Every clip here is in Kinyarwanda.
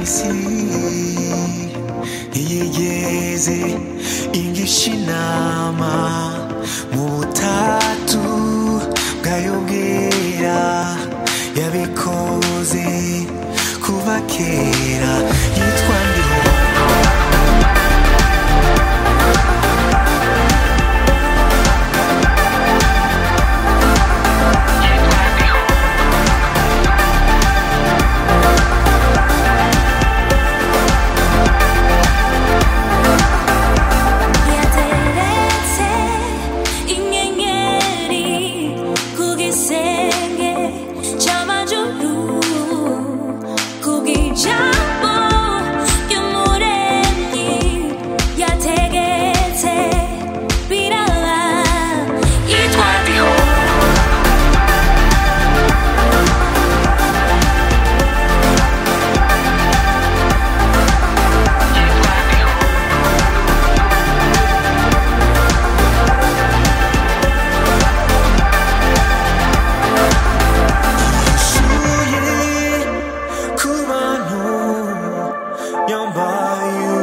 isi ntiyigeze igisha inama mu butatu bwayo bwera yabikoze kuva kera yitwa ndiho yateretse inyenyeri ku gisenge cy'amajuru ku bw'ijambo ry'umuremyi yategetse biraba yitwa diho Yishuye ku bantu yambaye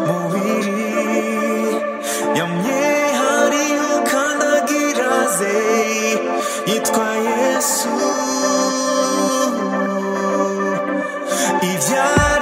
umubiri yamye hariyo kandagira ze yitwa Yesu ibyara